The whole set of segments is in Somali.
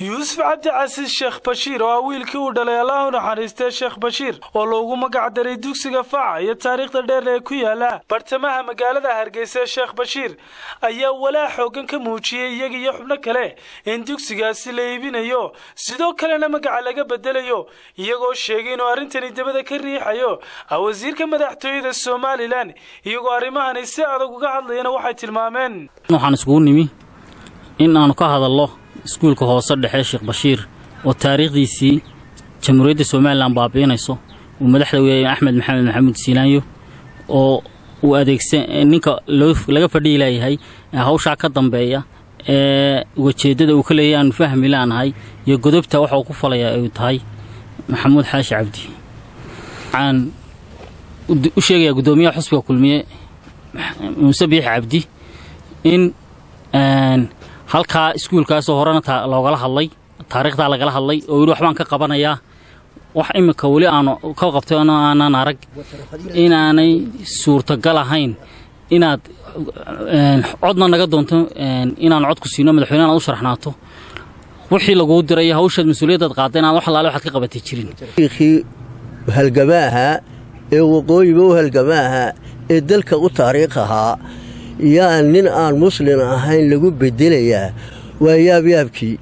yuusuf cabdicasiis sheekh bashiir oo ah wiilkii uu dhalay allah u naxariistay sheekh bashiir oo loogu magac daray dugsiga faca iyo taariikhda dheer ee ku yaala bartamaha magaalada hargeysa ee sheekh bashiir ayaa walaa xoogan ka muujiyey iyaga iyo xubno kale in dugsigaasi la iibinayo sidoo kalena magaca laga bedelayo iyagoo sheegay inuu arrintani dabada ka riixayo wasiirka madaxtooyada somalilan iyagoo arrimahani si adag uga hadlayana waxay tilmaameen waxaan iskugu nimi in aanu ka hadallo iskuulka hoose dhexe sheekh bashiir oo taariikhdiisii jamhuuriyadda somalilan baabi'inayso uu madaxda weeye axmed maxamed maxamuud siilaanyo oo uu adeegsa ninka laga fadhiyi leeyahay hawshaa ka dambeeya ee ujeeddada uu ka leeyahy aanu fahmi laanahay iyo godobta waxa uu ku falayaa ay tahay maxamuud xaashi cabdi waxaan u sheegayaa guddoomiyaha xusbiga kulmiye muuse biix cabdi in halkaa iskuulkaasoo horena loogala hadlay taariikhdaa lagala hadlay oo weli waxbaan ka qabanayaa wax iminka weli aanu ka qabtay ono aanan arag inaanay suurtagal ahayn inaad codna naga doonto inaan cod ku siino madaxweyne inaad u sharaxnaato wixii laguu diray iyo hawshaad mas-uuliyaddaad qaadda inaan wax allaale waxaad ka qabatay jirin halgamaaha ee waqooyiba u halgamaaha ee dalka u taariikh ahaa yaa nin aan muslin ahayn lagu bedelayaa waa yaabyaabkii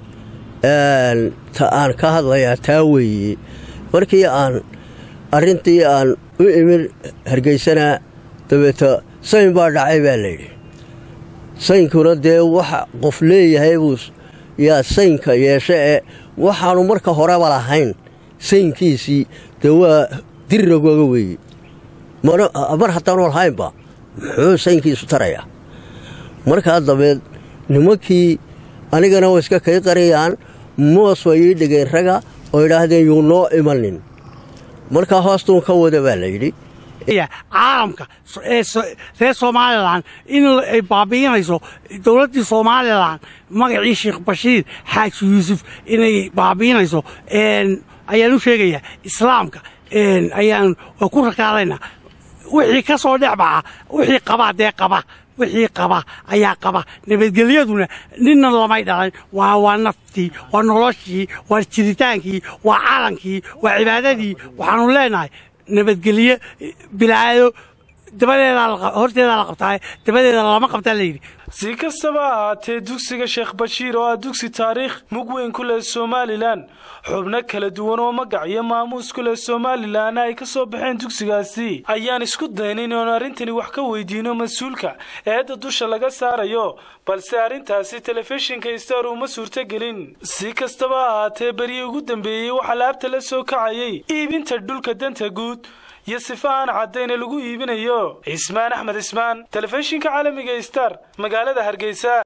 ta aan ka hadlayaa taa weeye markii aan arrintii aan u imin hargaysana dabeeta sayn baa dhacay baa layidhi saynkuna dee waxa qof leeyahay buu yaa saynka yeeshe ee waxaannu marka horeba lahayn saynkiisii dee waa dirragooga weeye mar haddaanu lahaynba muxuu saynkiisu tarayaa markaa dabeed nimankii anigana way iska kay qariyaan moos way ii dhigeen raga oo idhaahdeen yuu noo imanin markaa hoostuun ka wada baa layidhi caalamka reer somalilan in ay baabi'inayso dowladdii somalilan magacii sheekh bashiir xaaji yuusuf inay baabi'inayso ayaan u sheegayaa islaamka ayaan ku rakaadaynaa wixii ka soo dhex baxa wixii qabaa dee qaba wixii qaba ayaa qaba nabadgelyaduna ninna lamay dhalan waa waa naftii waa noloshii waa jiritaankii waa calankii waa cibaadadii waxaanu leenahay nabadgelye bilaado dabadeedahorteedaa la qabtaa dabadeeda lama qabtaa layidhi si kastaba ahaatee dugsiga sheekh bashiir oo ah dugsi taariikh mug weyn ku leh somalilan xubno kala duwan oo magac iyo maamuus ku leh somalilanna ay ka soo baxeen dugsigaasi ayaan isku daynayn oon arrintani wax ka weydiino mas-uulka eedda dusha laga saarayo balse arrintaasi telefishinka star uma suurtogelin si kastaba ahaatee beryii ugu dambeeyey waxaa laabta la soo kacayay iibinta dhulka danta guud iyo sifa aan caddayna lagu iibinayo cismaan axmed cismaan telefishinka caalamiga star magaalada hargeysa